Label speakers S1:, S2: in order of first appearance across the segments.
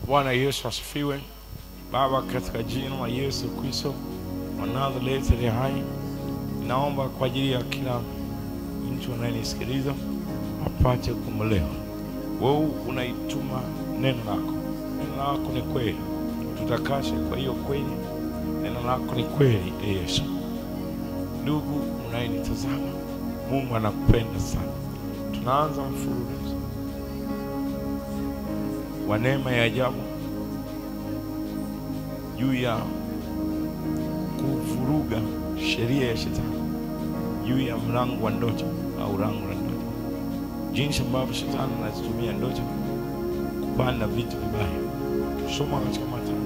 S1: Bwana Yesu asifiwe. Baba, katika jina la Yesu Kristo wa Nazareti aliye hai, naomba kwa ajili ya kila mtu anayenisikiliza apate kumlewa. Wewe unaituma neno lako, neno lako ni kweli, tutakashe kwa hiyo kweli. Neno lako ni kweli, e Yesu. Ndugu unayenitazama, Mungu anakupenda sana. Tunaanza mfululizo wa neema ya ajabu juu ya kuvuruga sheria ya shetani juu ya mlango wa ndoto au lango la ndoto, jinsi ambavyo shetani anazitumia ndoto kupanda vitu vibaya. Soma katika Mathayo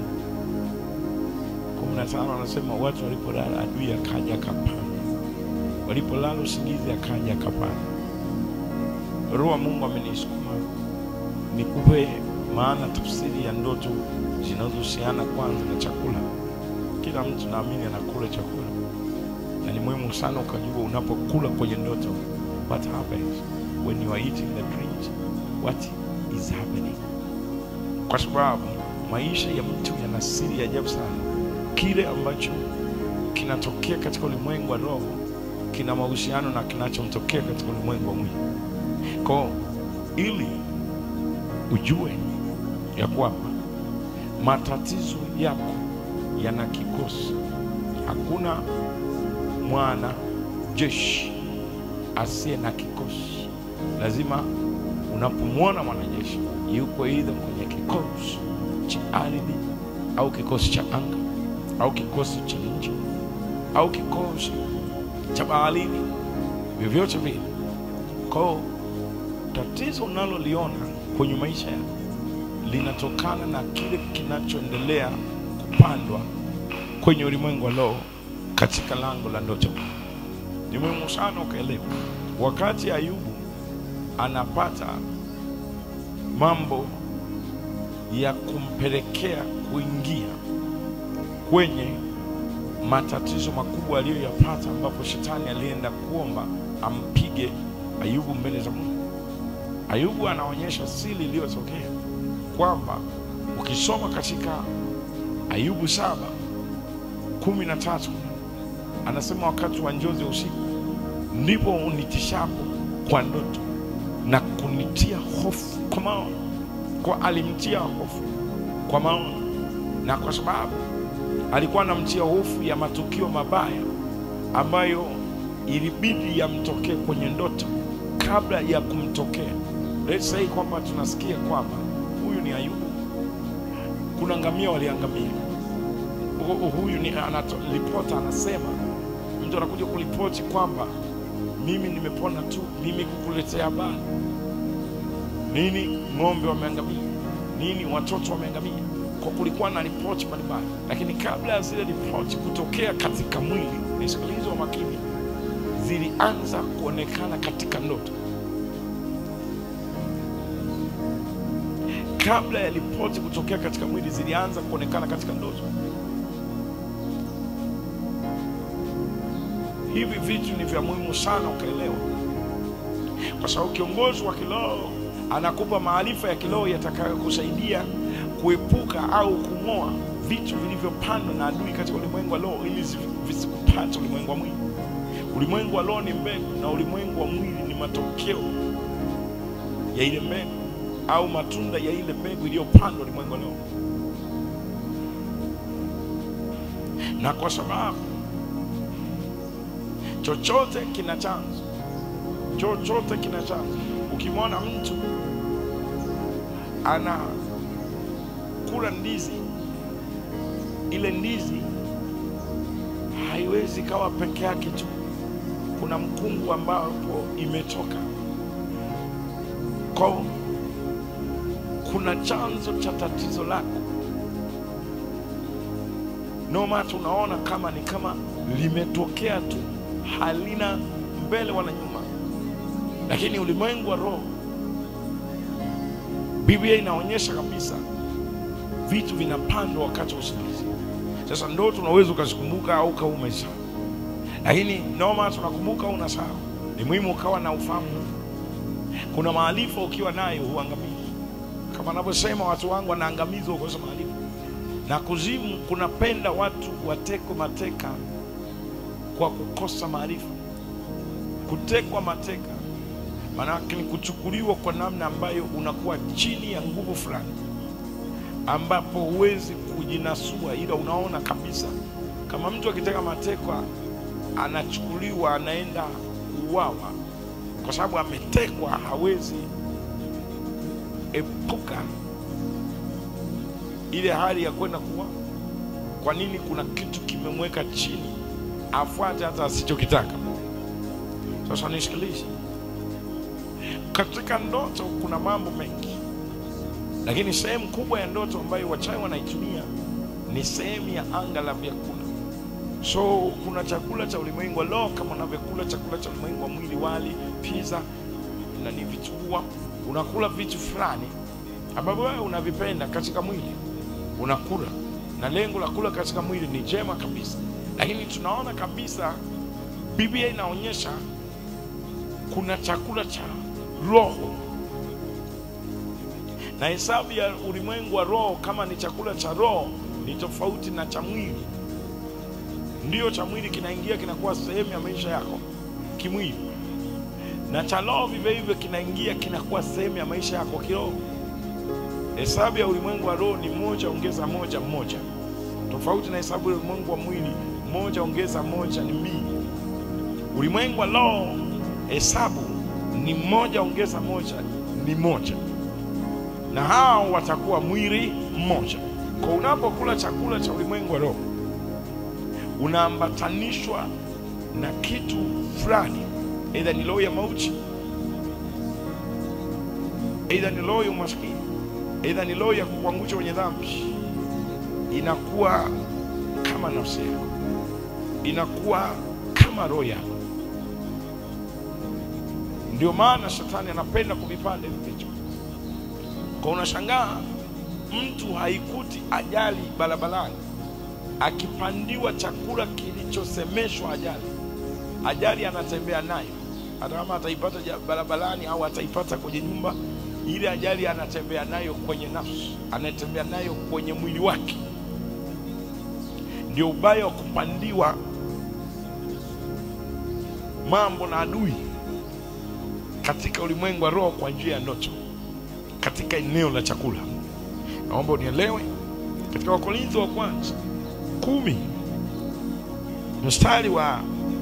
S1: kumi na tano anasema watu walipolala adui akaja akapanda, walipolala usingizi akaja akapanda. Roho wa Mungu amenisukuma nikupe maana tafsiri ya ndoto zinazohusiana kwanza na chakula. Kila mtu naamini anakula chakula, na ni muhimu sana ukajua unapokula kwenye ndoto, what happens when you are eating the dreams, what is happening, kwa sababu maisha ya mtu yana siri ya ajabu sana. Kile ambacho kinatokea katika ulimwengu wa roho kina mahusiano na kinachomtokea katika ulimwengu wa mwili. Kwa ili ujue ya kwamba matatizo yako yana kikosi. Hakuna mwana jeshi asiye na kikosi. Lazima unapomwona mwanajeshi yuko aidha kwenye kikosi cha ardhi au kikosi cha anga au kikosi cha nchi au kikosi cha baharini, vyovyote vile. Kwao tatizo unaloliona kwenye maisha yako linatokana na kile kinachoendelea kupandwa kwenye ulimwengu wa roho katika lango la ndoto. Ni muhimu sana ukaelewa, wakati Ayubu anapata mambo ya kumpelekea kuingia kwenye matatizo makubwa aliyoyapata, ambapo shetani alienda kuomba ampige Ayubu mbele za Mungu. Ayubu anaonyesha siri iliyotokea kwamba ukisoma katika Ayubu saba kumi na tatu anasema wakati wa njozi ya usiku ndipo unitishapo kwa ndoto na kunitia hofu kwa maono. Kwa alimtia hofu kwa maono, na kwa sababu alikuwa anamtia hofu ya matukio mabaya ambayo ilibidi yamtokee kwenye ndoto kabla ya kumtokea. Let's say kwamba tunasikia kwamba huyu ni Ayubu, kuna ngamia waliangamia, huyu ni ripota anasema, mtu anakuja kuripoti kwamba mimi nimepona tu, mimi kukuletea habari nini, ng'ombe wameangamia, nini, watoto wameangamia, kwa kulikuwa na ripoti mbalimbali, lakini kabla ya zile ripoti kutokea katika mwili, nisikilize wa makini, zilianza kuonekana katika ndoto kabla ya ripoti kutokea katika mwili zilianza kuonekana katika ndoto. Hivi vitu ni vya muhimu sana ukaelewa, kwa sababu kiongozi wa kiroho anakupa maarifa ya kiroho yatakayokusaidia kuepuka au kung'oa vitu vilivyopandwa na adui katika ulimwengu wa roho, ili visikupate ulimwengu wa mwili. Ulimwengu wa roho ni mbegu na ulimwengu wa mwili ni matokeo ya ile mbegu au matunda ya ile mbegu iliyopandwa ulimwengu leo. Na kwa sababu chochote kina chanzo, chochote kina chanzo. Ukimwona mtu ana kula ndizi, ile ndizi haiwezi kawa peke yake tu, kuna mkungu ambapo imetoka kwa kuna chanzo cha tatizo lako. No matter unaona kama ni kama limetokea tu, halina mbele wala nyuma, lakini ulimwengu wa roho, Biblia inaonyesha kabisa vitu vinapandwa wakati wa usingizi. Sasa ndoto unaweza ukazikumbuka au ukawa umesahau, lakini no matter unakumbuka au unasahau, ni muhimu ukawa na ufahamu. Kuna maarifa ukiwa nayo huangamii kama anavyosema watu wangu wanaangamizwa kwa kukosa maarifa, na kuzimu kunapenda watu watekwe mateka kwa kukosa maarifa. Kutekwa mateka maanake ni kuchukuliwa kwa namna ambayo unakuwa chini ya nguvu fulani, ambapo huwezi kujinasua, ila unaona kabisa kama mtu akiteka matekwa anachukuliwa, anaenda kuuawa kwa sababu ametekwa, hawezi epuka ile hali ya kwenda kuwa. Kwa nini? Kuna kitu kimemweka chini, afuate hata asichokitaka. Sasa nisikilize, katika ndoto kuna mambo mengi, lakini sehemu kubwa ya ndoto ambayo wachawi wanaitumia ni sehemu ya anga la vyakula. So kuna chakula cha ulimwengu wa roho, kama unavyokula chakula cha ulimwengu wa mwili, wali, pizza na ni vitumbua, unakula vitu fulani ambavyo wewe unavipenda katika mwili, unakula na lengo la kula katika mwili ni jema kabisa, lakini tunaona kabisa Biblia inaonyesha kuna chakula cha roho na hesabu ya ulimwengu wa roho. Kama ni chakula cha roho, ni tofauti na cha mwili. Ndiyo, cha mwili kinaingia kinakuwa sehemu ya maisha yako kimwili, na cha roho vivyo hivyo kinaingia kinakuwa sehemu ya maisha yako kiroho. Hesabu ya ulimwengu wa roho ni moja ongeza moja moja, tofauti na hesabu ya ulimwengu wa mwili, moja ongeza moja ni mbili. Ulimwengu wa roho hesabu ni moja ongeza moja ni moja, na hao watakuwa mwili mmoja. Kwa unapokula chakula cha ulimwengu wa roho unaambatanishwa na kitu fulani, aidha ni roho ya mauti, aidha ni roho ya umaskini, aidha ni roho ya kukuangusha kwenye dhambi. Inakuwa kama nafsi yako, inakuwa kama roho yako. Ndio maana shetani anapenda kuvipanda hivi vitu. Kwa unashangaa mtu haikuti ajali barabarani akipandiwa chakula kilichosemeshwa ajali, ajali anatembea nayo, hata kama ataipata ja- barabarani au ataipata kwenye nyumba, ile ajali anatembea nayo kwenye nafsi, anatembea nayo kwenye mwili wake. Ndio ubaya wa kupandiwa mambo na adui katika ulimwengu wa roho kwa njia ya ndoto, katika eneo la chakula. Naomba unielewe, katika Wakorintho wa kwanza kumi mstari wa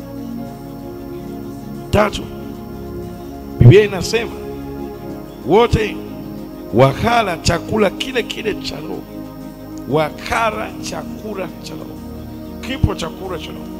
S1: tatu Biblia inasema wote wakala chakula kile kile cha roho, wakala chakula cha roho. Kipo chakula cha roho,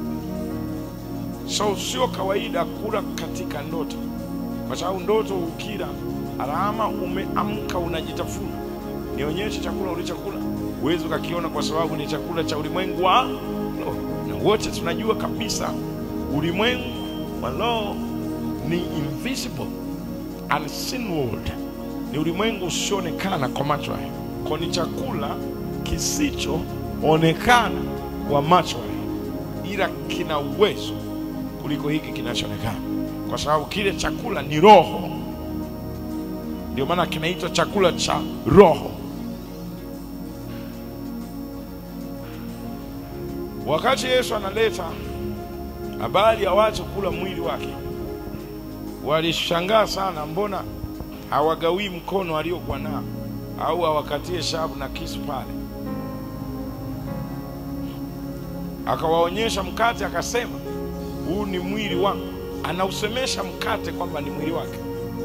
S1: so sio kawaida kula katika ndoto, kwa sababu ndoto ukila alama umeamka unajitafuna, nionyeshe chakula ulichokula huwezi ukakiona kwa sababu ni chakula cha ulimwengu wa roho, na wote tunajua kabisa ulimwengu wa roho ni invisible unseen world, ni ulimwengu usioonekana kwa macho haya, kwa ni chakula kisichoonekana kwa macho haya, ila kina uwezo kuliko hiki kinachoonekana, kwa sababu kile chakula ni roho. Ndio maana kinaitwa chakula cha roho. Wakati Yesu analeta habari ya watu kula mwili wake, walishangaa sana, mbona hawagawii mkono aliokuwa nao au hawakatie shavu na kisu pale? Akawaonyesha mkate, akasema huu ni mwili wangu. Anausemesha mkate kwamba ni mwili wake.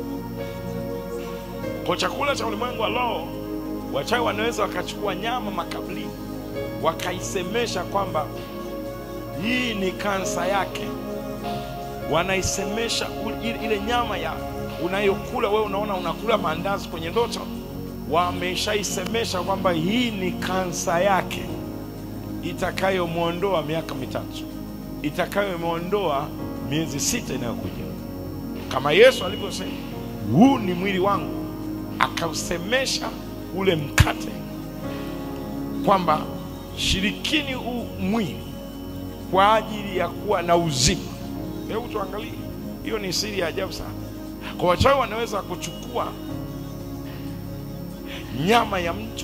S1: Kwa chakula cha ulimwengu wa roho, wachawi wanaweza wakachukua nyama makaburini wakaisemesha kwamba hii ni kansa yake, wanaisemesha u- ile- ile nyama ya unayokula wewe, unaona unakula maandazi kwenye ndoto, wameshaisemesha kwamba hii ni kansa yake itakayomwondoa miaka mitatu, itakayomwondoa miezi sita inayokuja, kama Yesu alivyosema, huu ni mwili wangu, akausemesha ule mkate kwamba shirikini huu mwili kwa ajili ya kuwa na uzima. Hebu tuangalie, hiyo ni siri ya ajabu sana. Kwa wachawi wanaweza kuchukua nyama ya mtu,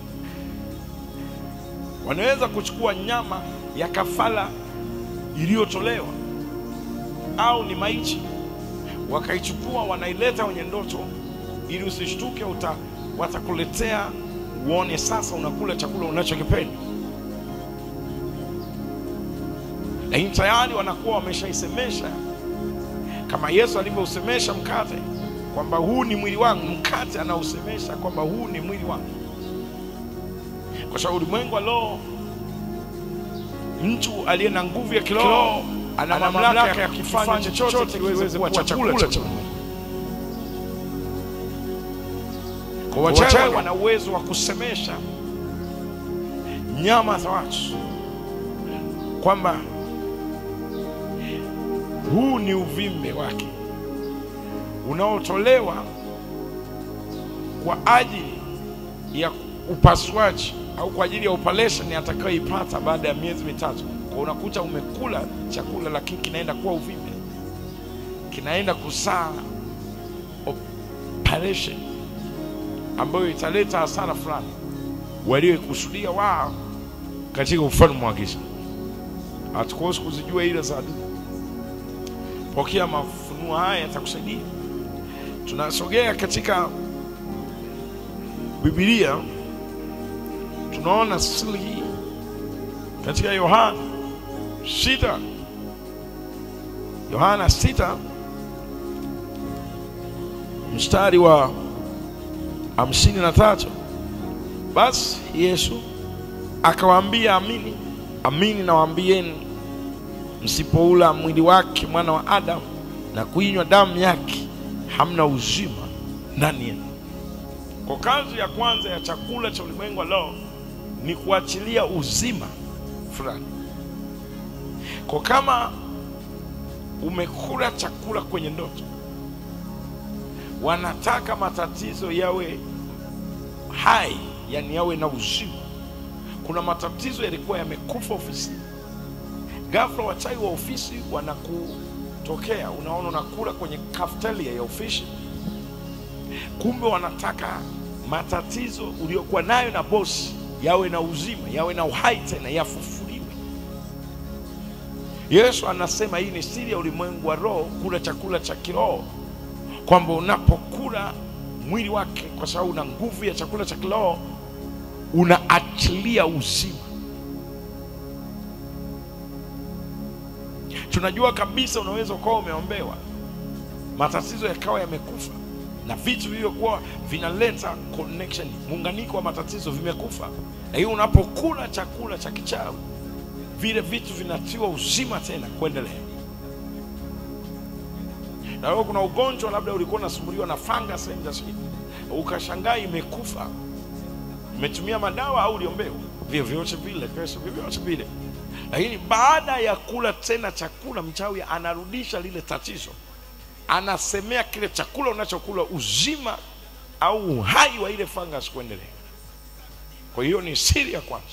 S1: wanaweza kuchukua nyama ya kafara iliyotolewa au ni maiti, wakaichukua wanaileta kwenye ndoto, ili usishtuke, uta watakuletea uone sasa unakula chakula unachokipenda, lakini tayari wanakuwa wameshaisemesha kama Yesu alivyousemesha mkate kwamba huu ni mwili wangu. Mkate anausemesha kwamba huu ni mwili wangu, kwa sababu ulimwengu wa roho, mtu aliye na nguvu ya kiroho ana mamlaka ya kufanya chochote kiweze kuwa chakula cha Mungu. Kwa wachawi wana uwezo wa kusemesha nyama za watu kwamba huu ni uvimbe wake unaotolewa kwa ajili ya upasuaji au kwa ajili ya operation atakayoipata baada ya miezi mitatu. Kwa unakuta umekula chakula lakini kinaenda kuwa uvimbe, kinaenda kusaa operation ambayo italeta hasara fulani walioikusudia wao katika ufalme wa giza. Hatukosi kuzijua ile za adui. Pokea mafunuo haya, yatakusaidia. Tunasogea katika Biblia, tunaona siri hii katika Yohana sita, Yohana sita mstari wa hamsini na tatu. Basi Yesu akawaambia, amini amini nawaambieni, msipoula mwili wake mwana wa Adamu na kuinywa damu yake, hamna uzima ndani yenu. Kwa kazi ya kwanza ya chakula cha ulimwengu wa leo ni kuachilia uzima fulani. Kwa kama umekula chakula kwenye ndoto, wanataka matatizo yawe hai, yani yawe na uzima. Kuna matatizo yalikuwa yamekufa ofisini, ghafla wachawi wa ofisi wanakutokea, unaona unakula kwenye cafeteria ya ofisi, kumbe wanataka matatizo uliokuwa nayo na bosi yawe na uzima, yawe na uhai tena, yafufuliwe. Yesu anasema hii ni siri ya ulimwengu wa roho, kula chakula cha kiroho, kwamba unapokula mwili wake, kwa sababu una nguvu ya chakula cha kiroho, unaachilia uzima. Tunajua kabisa unaweza ukawa umeombewa matatizo yakawa yamekufa na vitu vilivyokuwa vinaleta connection, muunganiko wa matatizo vimekufa, lakini unapokula chakula cha kichawi vile vitu vinatiwa uzima tena kuendelea. Na leo kuna ugonjwa labda ulikuwa unasumbuliwa na fungus sehemu za skin, ukashangaa imekufa, umetumia madawa au uliombewa, vyovyote vile, kesho vyovyote vile, lakini baada ya kula tena chakula, mchawi anarudisha lile tatizo anasemea kile chakula unachokula uzima au uhai wa ile fungus kuendelea. Kwa hiyo ni siri ya kwanza.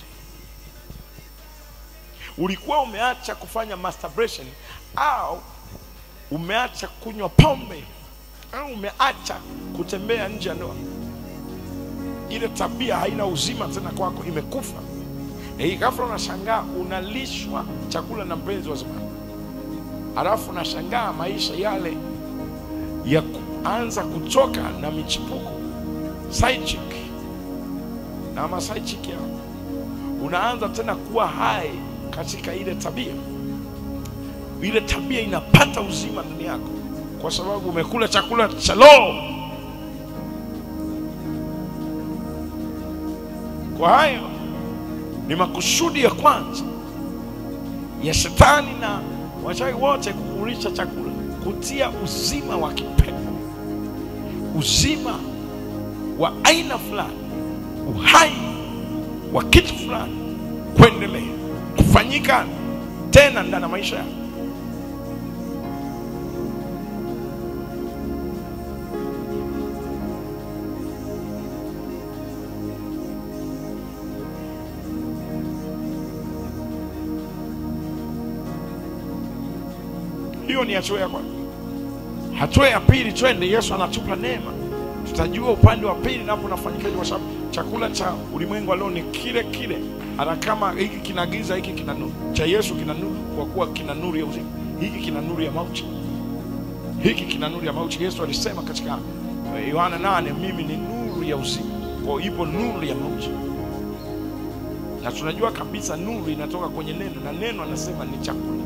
S1: Ulikuwa umeacha kufanya masturbation au umeacha kunywa pombe au umeacha kutembea nje ya ndoa, ile tabia haina uzima tena kwako, imekufa. Na hii ghafla unashangaa unalishwa chakula na mpenzi wa zamani, halafu unashangaa maisha yale ya kuanza kutoka na michipuko side chick na ma side chick yao, unaanza tena kuwa hai katika ile tabia. Ile tabia inapata uzima ndani yako kwa sababu umekula chakula cha roho. Kwa hayo ni makusudi ya kwanza ya shetani na wachawi wote kukulisha chakula kutia uzima wa kipepo, uzima wa aina fulani, uhai wa kitu fulani kuendelea kufanyika tena ndani ya maisha yako. Hiyo ni hatua ya kwanza. Hatua ya pili, twende. Yesu anatupa neema, tutajua upande wa pili napo unafanyikaje, kwa sababu chakula cha ulimwengu wa leo ni kile kile, hata kama hiki kina giza, hiki kina nuru. Cha Yesu kina nuru, kwa kuwa kina nuru ya uzima. Hiki kina nuru ya mauti, hiki kina nuru ya mauti. Yesu alisema katika eh, Yohana 8, mimi ni nuru ya uzima. Kwa hiyo ipo nuru ya mauti, na tunajua kabisa nuru inatoka kwenye neno, na neno anasema ni chakula.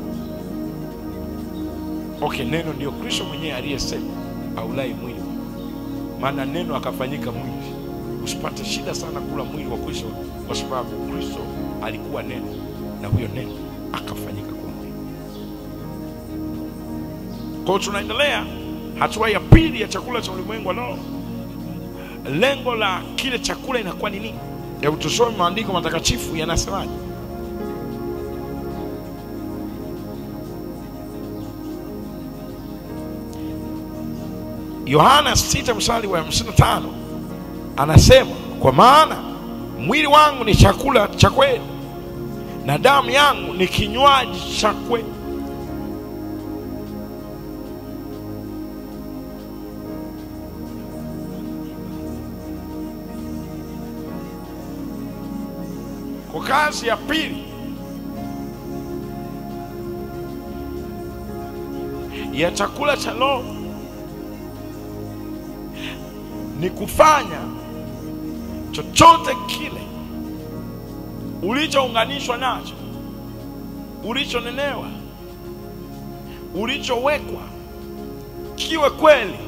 S1: Okay, neno ndio Kristo mwenyewe aliyesema aulai mwili wangu maana neno akafanyika mwili. Usipate shida sana kula mwili wa Kristo, kwa sababu Kristo alikuwa neno na huyo neno akafanyika kuwa mwili. Kwa hiyo tunaendelea hatua ya pili ya chakula cha ulimwengu wa roho. Lengo la kile chakula inakuwa ni nini? Hebu tusome maandiko matakatifu yanasemaje. Yohana 6 mstari wa 55 anasema, kwa maana mwili wangu ni chakula cha kweli na damu yangu ni kinywaji cha kweli. Kwa kazi ya pili ya chakula cha roho ni kufanya chochote kile ulichounganishwa nacho, ulichonenewa, ulichowekwa kiwe kweli.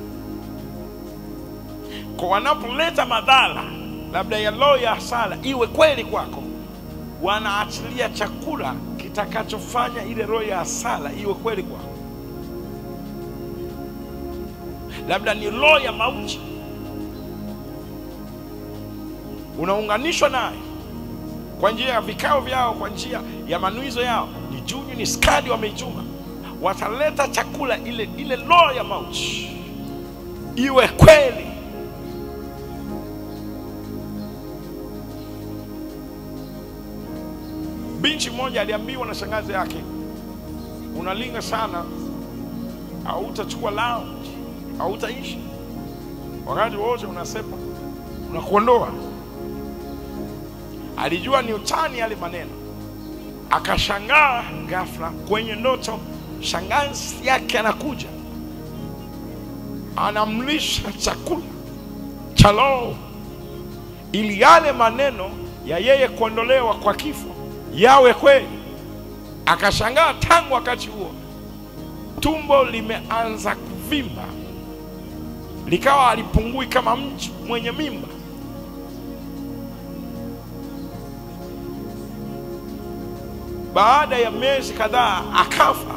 S1: Kwa wanapoleta madhara labda ya roho ya hasara iwe kweli kwako, wanaachilia chakula kitakachofanya ile roho ya hasara iwe kweli kwako. Labda ni roho ya mauti unaunganishwa naye kwa njia ya vikao vyao, kwa njia ya manuizo yao, ni juju, ni skadi wameichuma, wataleta chakula, ile ile roho ya mauti iwe kweli. Binti mmoja aliambiwa na shangazi yake, unalinga sana, hautachukua lounge, hautaishi wakati wote unasepa, unakuondoa alijua ni utani yale maneno, akashangaa ghafla kwenye ndoto, shangazi yake anakuja anamlisha chakula cha roho, ili yale maneno ya yeye kuondolewa kwa kifo yawe kweli. Akashangaa tangu wakati huo tumbo limeanza kuvimba, likawa halipungui kama mtu mwenye mimba. Baada ya miezi kadhaa akafa.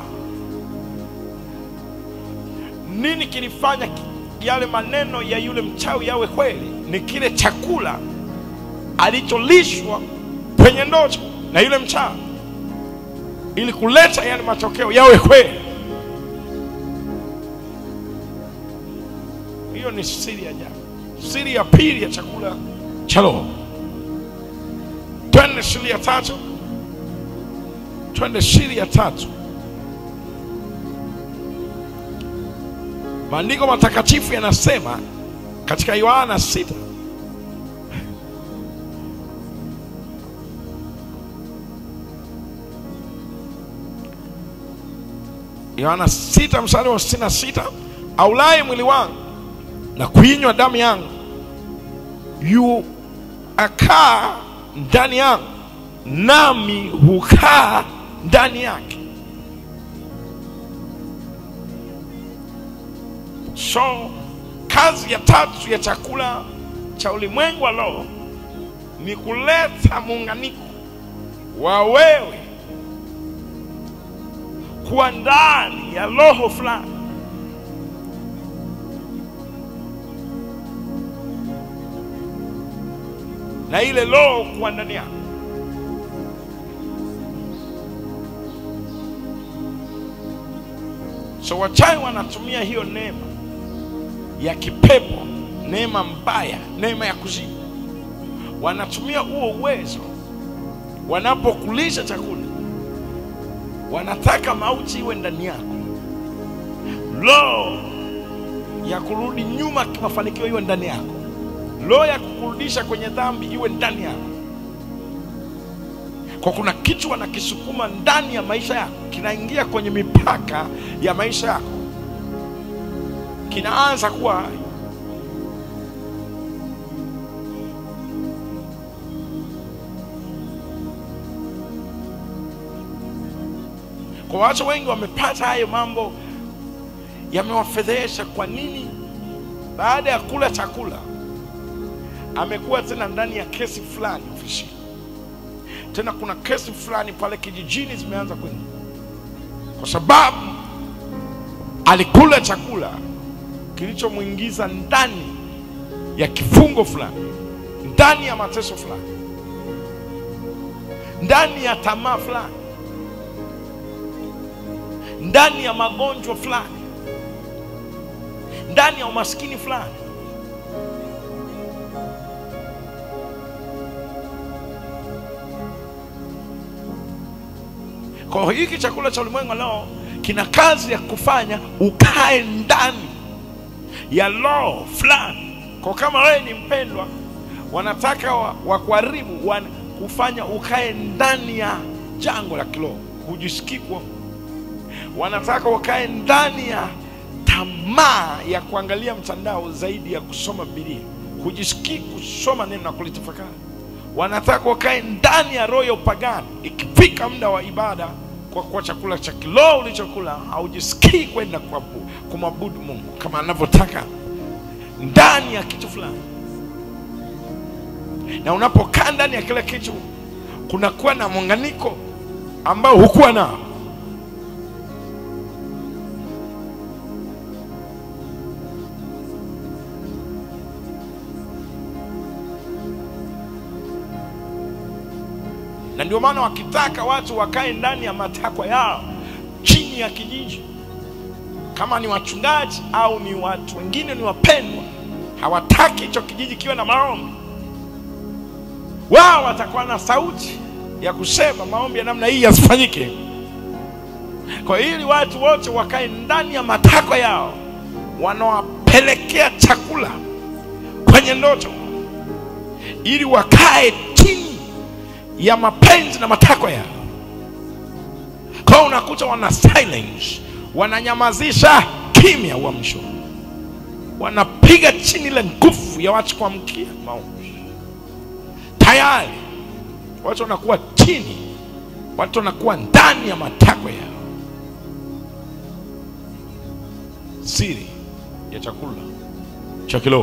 S1: Nini kilifanya yale maneno ya yule mchawi yawe kweli? Ni kile chakula alicholishwa kwenye ndoto na yule mchawi, ili kuleta yale matokeo yawe kweli. Hiyo ni siri ya ajabu, siri ya pili ya chakula cha roho. Twende siri ya tatu. Twende siri ya tatu. Maandiko matakatifu yanasema katika Yohana sita Yohana sita mstari wa sitini na sita aulaye mwili wangu na kuinywa damu yangu yu akaa ndani yangu nami hukaa ndani yake. So kazi ya tatu ya chakula cha ulimwengu wa roho ni kuleta muunganiko wa wewe kuwa ndani ya roho fulani. na ile roho kuwa ndani yako. So wachawi wanatumia hiyo neema ya kipepo, neema mbaya, neema ya kuzimu. Wanatumia huo uwezo wanapokulisha chakula, wanataka mauti iwe ndani yako, roho ya kurudi nyuma kimafanikio iwe ndani yako roho ya kukurudisha kwenye dhambi iwe ndani yako kwa kuna kitu wanakisukuma ndani ya maisha yako kinaingia kwenye mipaka ya maisha yako kinaanza kuwa hai kwa watu wengi wamepata hayo mambo yamewafedhehesha kwa nini baada ya kula chakula amekuwa tena ndani ya kesi fulani ofisini tena kuna kesi fulani pale kijijini zimeanza kwenda kwa sababu alikula chakula kilichomwingiza ndani ya kifungo fulani ndani ya mateso fulani ndani ya tamaa fulani ndani ya magonjwa fulani ndani ya umaskini fulani kwa hiyo hiki chakula cha ulimwengu leo kina kazi ya kufanya ukae ndani ya roho fulani kwa kama wewe ni mpendwa wanataka wa- wakuharibu wa kufanya ukae ndani ya jango la kiroho hujisikii kuwa wanataka wakae ndani ya tamaa ya kuangalia mtandao zaidi ya kusoma Biblia, hujisikii kusoma neno na kulitafakari. Wanataka wakae ndani ya roho ya upagani. Ikifika muda wa ibada, kwa kuwa chakula cha kiroho ulichokula haujisikii kwenda kuabu- kumwabudu Mungu kama anavyotaka ndani ya kitu fulani, na unapokaa ndani ya kile kitu kunakuwa na muunganiko ambao hukuwa nao. na ndio maana wakitaka watu wakae ndani ya matakwa yao chini ya kijiji, kama ni wachungaji au ni watu wengine ni wapendwa, hawataki hicho kijiji kiwe na maombi. Wao watakuwa na sauti ya kusema maombi ya namna hii yasifanyike. Kwa hiyo ili watu wote wakae ndani ya matakwa yao, wanawapelekea chakula kwenye ndoto, ili wakae chini ya mapenzi na matakwa yao. Kwa hiyo unakuta wana silence, wananyamazisha kimya uamsho, wanapiga chini ile nguvu ya watu kuamkia maombi. Tayari watu wanakuwa chini, watu wanakuwa ndani ya matakwa yao. Siri ya chakula cha kiroho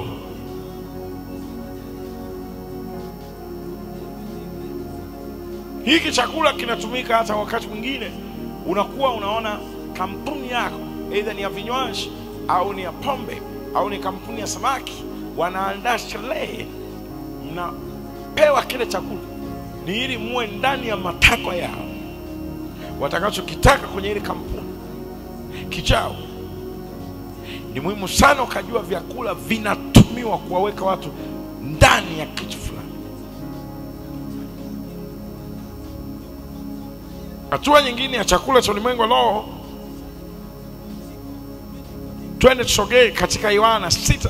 S1: hiki chakula kinatumika hata wakati mwingine unakuwa unaona kampuni yako aidha ni ya vinywaji au ni ya pombe au ni kampuni ya samaki wanaandaa sherehe mnapewa kile chakula ni ili muwe ndani ya matakwa yao watakachokitaka kwenye ile kampuni kichao ni muhimu sana ukajua vyakula vinatumiwa kuwaweka watu ndani ya kitu fulani hatua nyingine ya chakula cha ulimwengu wa roho twende tusogee katika yohana sita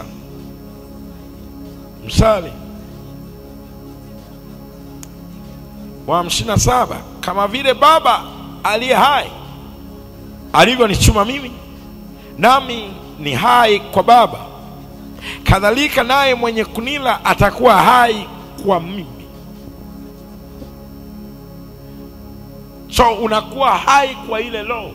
S1: msali wa hamsini na saba kama vile baba aliye hai alivyonichuma mimi nami ni hai kwa baba kadhalika naye mwenye kunila atakuwa hai kwa mimi so unakuwa hai kwa ile roho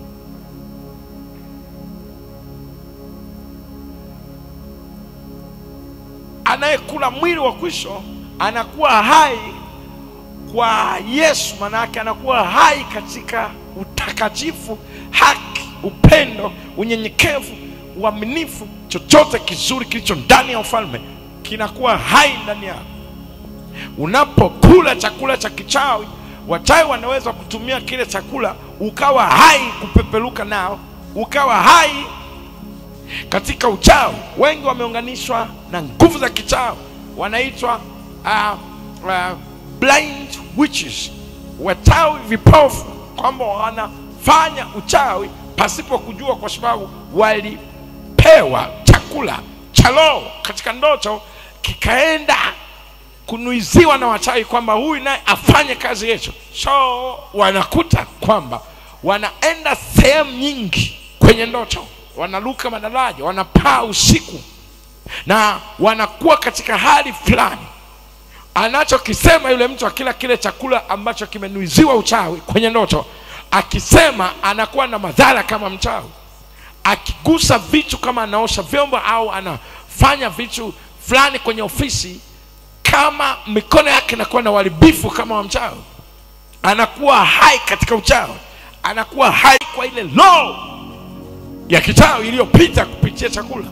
S1: anayekula mwili wa kwisho anakuwa hai kwa yesu manake anakuwa hai katika utakatifu haki upendo unyenyekevu uaminifu chochote kizuri kilicho ndani ya ufalme kinakuwa hai ndani yako unapokula chakula cha kichawi wachawi wanaweza kutumia kile chakula ukawa hai kupeperuka nao ukawa hai katika uchawi wengi wameunganishwa na nguvu za kichawi wanaitwa uh, uh, blind witches wachawi vipofu kwamba wanafanya uchawi pasipo kujua kwa sababu walipewa chakula cha roho katika ndoto kikaenda kunuiziwa na wachawi kwamba huyu naye afanye kazi hicho so wanakuta kwamba wanaenda sehemu nyingi kwenye ndoto wanaruka madaraja wanapaa usiku na wanakuwa katika hali fulani anachokisema yule mtu akila kile chakula ambacho kimenuiziwa uchawi kwenye ndoto akisema anakuwa na madhara kama mchawi akigusa vitu kama anaosha vyombo au anafanya vitu fulani kwenye ofisi kama mikono yake inakuwa na uharibifu kama wa mchawi anakuwa hai katika uchawi anakuwa hai kwa ile roho ya kichawi iliyopita kupitia chakula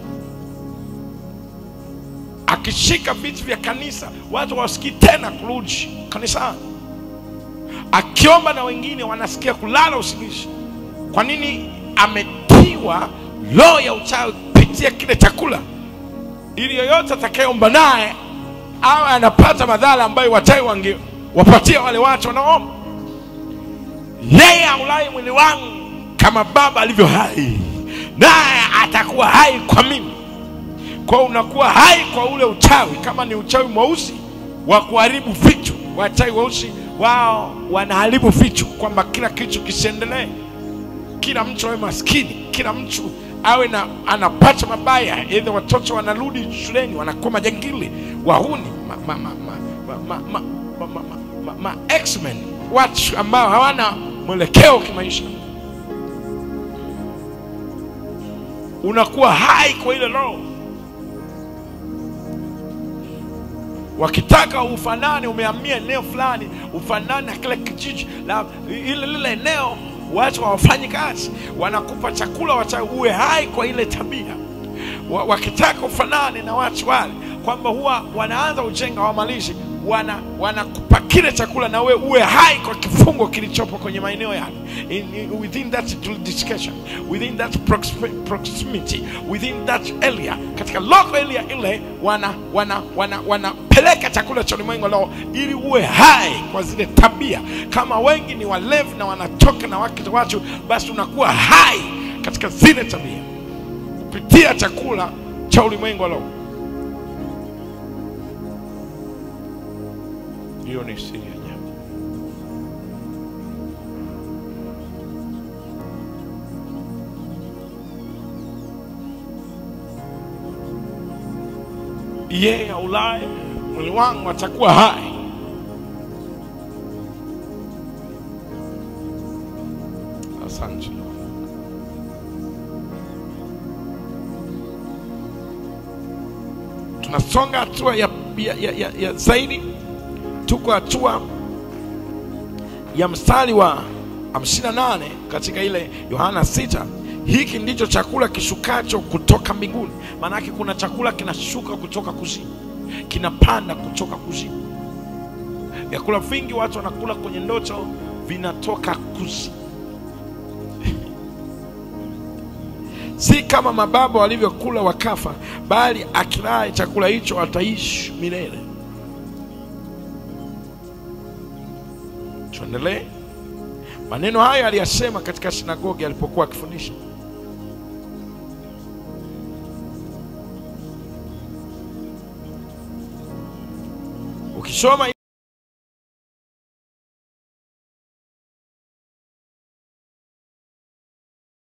S1: akishika vitu vya kanisa watu wasikii tena kurudi kanisani akiomba na wengine wanasikia kulala usingizi kwa nini ametiwa roho ya uchawi kupitia kile chakula ili yoyote atakayeomba naye awe anapata madhara ambayo wachawi wangewapatia wale watu wanaomba yeye aulai mwili wangu kama baba alivyo hai naye atakuwa hai kwa mimi kwa unakuwa hai kwa ule uchawi kama ni uchawi mweusi wa kuharibu vitu wachawi weusi wao wanaharibu vitu kwamba kila kitu kisiendelee kila mtu awe maskini kila mtu awe na anapata mabaya edha watoto wanarudi shuleni wanakuwa majangili wahuni ma, ma, ma, ma, ma, ma, ma, ma, ma, ma, ma X-Men watu ambao hawana mwelekeo kimaisha unakuwa hai kwa ile roho wakitaka ufanane umehamia eneo fulani ufanane na kile kijiji la ile lile eneo watu hawafanyi kazi wanakupa chakula wacha uwe hai kwa ile tabia wa, wakitaka ufanane na watu wale kwamba huwa wanaanza ujenga wamalishi wana wanakupa kile chakula na we uwe hai kwa kifungo kilichopo kwenye maeneo yale in, in, within that jurisdiction within that proxi- proximity within that area katika local area ile wana wana wana wanapeleka chakula cha ulimwengu leo ili uwe hai kwa zile tabia kama wengi ni walevi na wanatoka na wake watu basi unakuwa hai katika zile tabia kupitia chakula cha ulimwengu leo hiyo ni siri ya ajabu yeye aulaye mwili wangu atakuwa hai asante tunasonga hatua ya, ya, ya, ya, ya zaidi tuko hatua ya mstari wa 58 katika ile yohana 6 hiki ndicho chakula kishukacho kutoka mbinguni maanake kuna chakula kinashuka kutoka kuzimu kinapanda kutoka kuzimu vyakula vingi watu wanakula kwenye ndoto vinatoka kuzimu si kama mababa walivyokula wakafa bali akilaye chakula hicho ataishi milele tuendelee maneno hayo aliyasema katika sinagogi alipokuwa akifundisha ukisoma